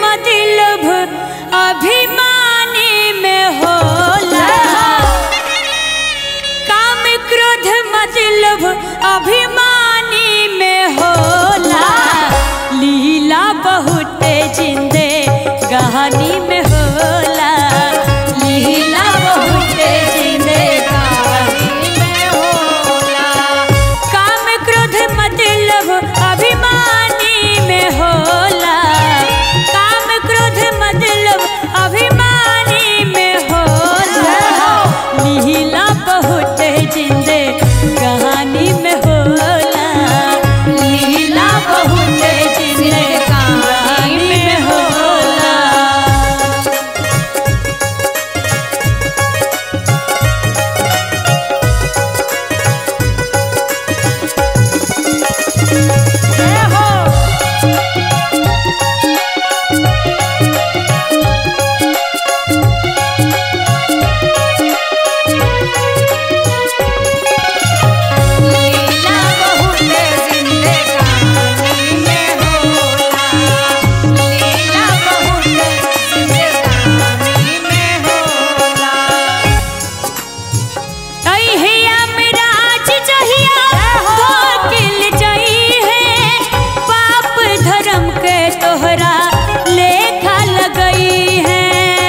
मतलब अभिमानी में होला काम क्रोध मतलब अभिमानी में होला लीला बहुत जिंदे कहानी में होला लीला बहुत जिंदे कहानी में होला काम क्रोध मतलब अभिमानी में होला काम क्रोध मतलब अभिमानी में होला लीला बहुत जिंदे कहानी में होला लीला बहुत जिंदे कहानी में होला जय हो लीला बहुत जिंदे कहानी में होला लीला बहुत जिंदे कहानी में होला अहिया मिराज जहिया धोकिल जई है पाप धर्म के तोहरा लेखा लगई है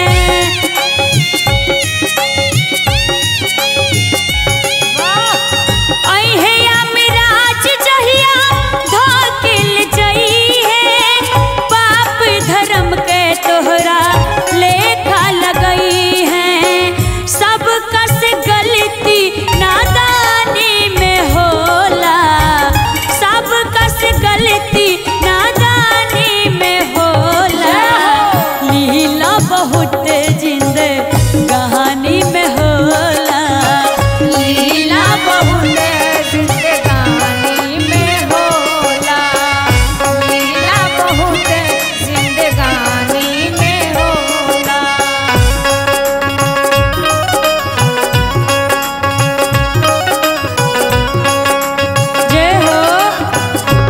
अहिया मिराज जहिया धोकिल जई है पाप धर्म के तोहरा लेखा लगई है सब कस गलती नादानी में होला सब कस गलती नादानी में होला लीला बहुत जिंद कहानी में होला लीला बहुत जिंदगानी में होला लीला बहुत जिंदगानी में होला जय हो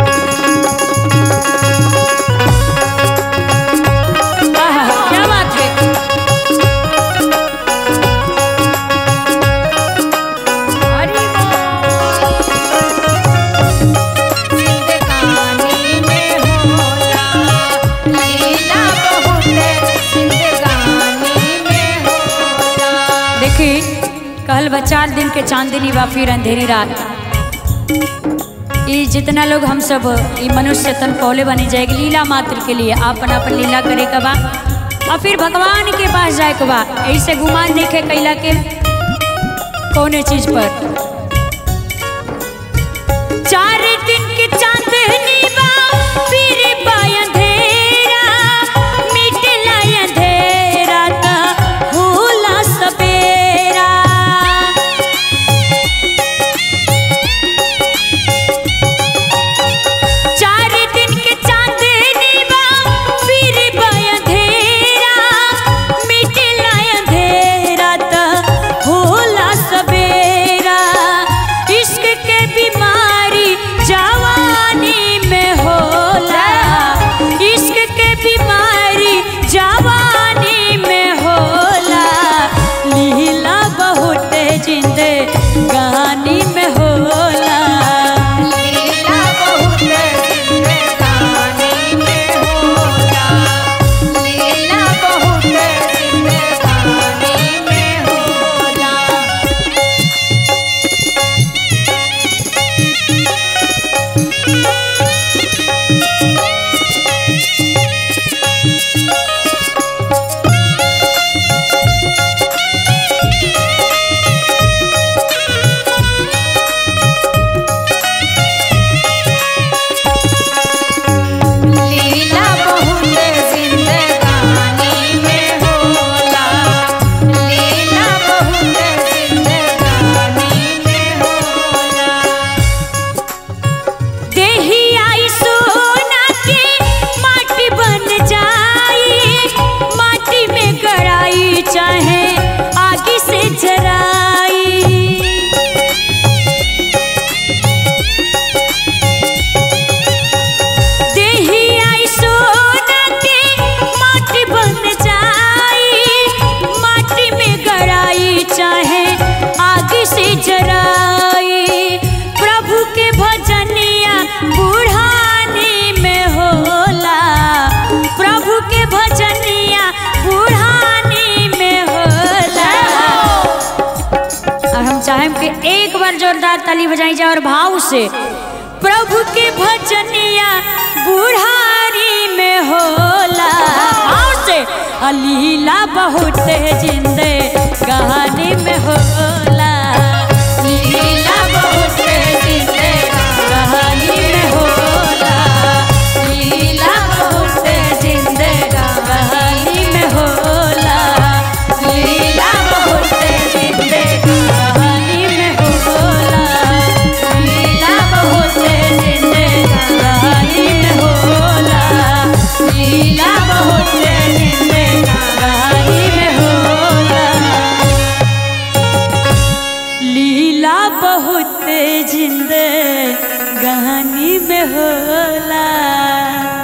आहा, क्या बात है हरि जिंदगानी में होला लीला बहुत जिंदगानी में होला देखी कहल बा चार दिन के चांदनी बा फिर अंधेरी रात ई जितना लोग हम सब ई मनुष्य तन पौले बनी जाएगी लीला मात्र के लिए आपन अपन लीला करे के बा और फिर भगवान के पास जाए के बा ऐसे गुमान नहीं खे कैला के कौने चीज पर चार दिन के चांदनी बा फिर बा अंधेरा मिटला अंधेरा ता होला सवेरा चार दिन के चांदनी बा फिर बा अंधेरा मिटला अंधेरा ता होला सवेरा जोरदार ताली बजाई जाए और भाव से प्रभु के भजनिया बुढ़ारी में होला भाव से अलीला बहुत जिंदे कहानी में होला लीला बहुत जिंदे कहानी में होला लीला बहुत जिंदे कहानी में होला लीला बहुत जिंदे कहानी में होला लीला बहुत जिंदे कहानी में होला लीला बहुत जिंदे कहानी में होला लीला बहुत जिंदे गहनी में होला